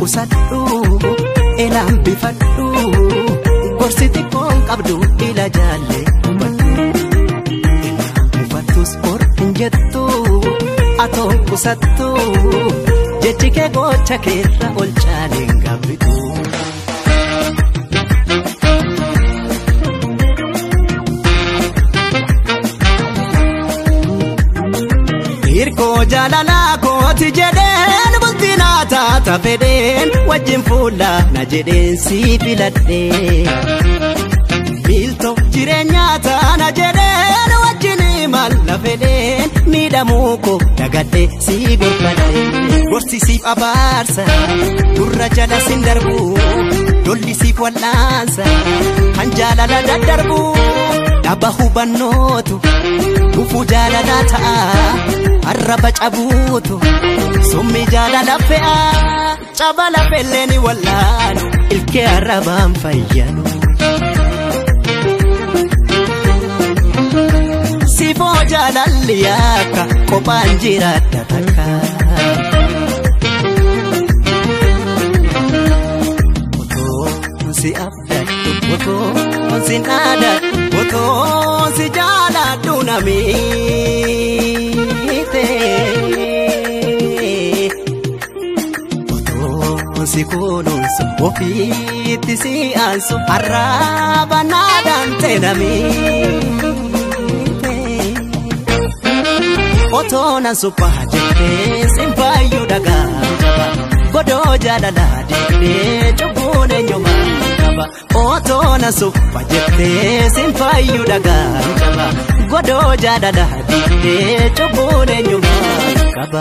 qusadhu elaan bifadhu gorsi xiqqoon qabdu ila jaalle hubadhu elaan buufattus or hin jettu atoo qusattu jechi kee gocha keerra ol caaleen gaabbitu. Hirkoo jaalalaa kooti jedheen bultii naa taata fedheen wajjin fuula na jedheen sii filadhee. Miiltoo jireenyaa taana jedheen wajjin imala fedheen miidhamuu koo dagadhee sii gorfadhee. Gorsi siif abaarsa gurra jala sin darbu lolli siif wal'aansa kan jaalala daddarbu dhaba hubannootu dhufuu jaalalaa ta'a. arraba cabuutu summi jaalala fe'a caba lafellee ni wallaanu ilkee arrabaan fayyanu. Sifoo jaalalli akka kophaan jiraadha takka. Otoo si abdadhu otoo si naadadhu otoo si jaaladhu namii. Otoo si kunuunsu ofiitti si aansu arraaba naadhaan seenamite. Otoo nan suphaa jettee sin faayyuu dhagaa qaba godoo jaalalaa deemnee cubbuun eenyumaa qaba. Otoo nan suphaa jettee sin faayyuu dhagaa qaba godoo jaalalaa deemnee cubbuun eenyumaa qaba.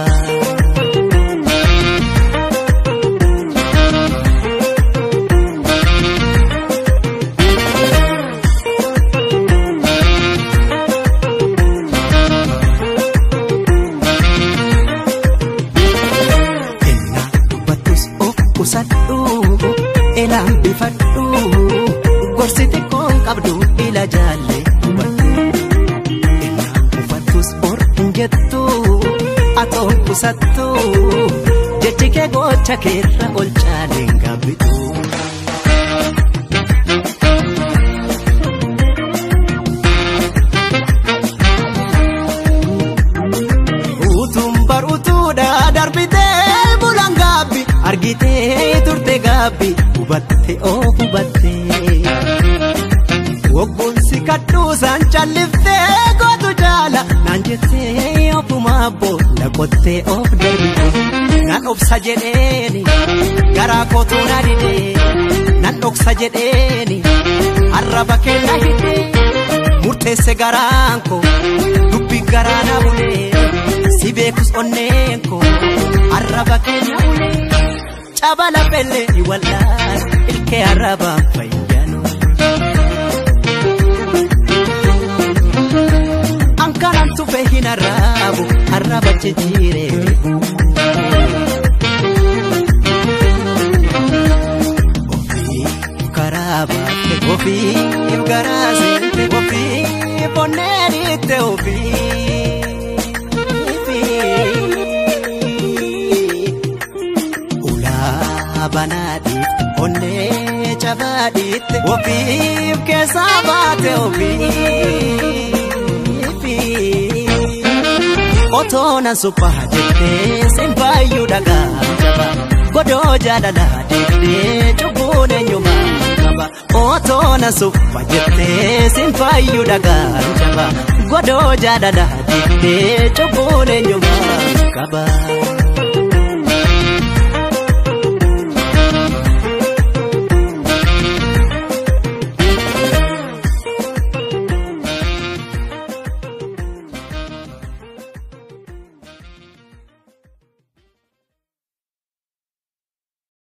qusadhu elaan bifadhu gorsi xiqqoon qabdu ila jaalle hubadhu elaan buufattus or hin jettu atoo qusattu jechi kee gocha keerra ol caaleen gaabbitu. Utuun baruutuudha darbitee bulan gaabbi argitee turte gaabbi hubatte oo hubatte. Wogguun si kadhuusaan calliftee gootu jaala naan jettee ofumaa boolla qottee of darbite. Nan obsa jedheeni garaa kootu na didee nan dhoksa jedheeni arraba kenna hidhee murteesse garaan koo dubbi garaa na bulee si beekus onneen koo arraba kenna bulee. caba lafellee ni wallaan ilkee arrabaan fayyanu. Ankaran tufe hin arrabu arraba jijjiiree. Ofiif karaa baatte ofiif garaa seente ofiif onneen itte ofiif. banaadhiitti onnee cabaadhiitti ofiif keessaa baate ofiif. Otoo nan suphaa jettee sin faayyuu dhagaa qaba godoo jaalalaa deemnee cubbuun eenyumaa qaba. Otoo nan suphaa jettee sin faayyuu dhagaa qaba godoo jaalalaa deemnee cubbuun eenyumaa qaba.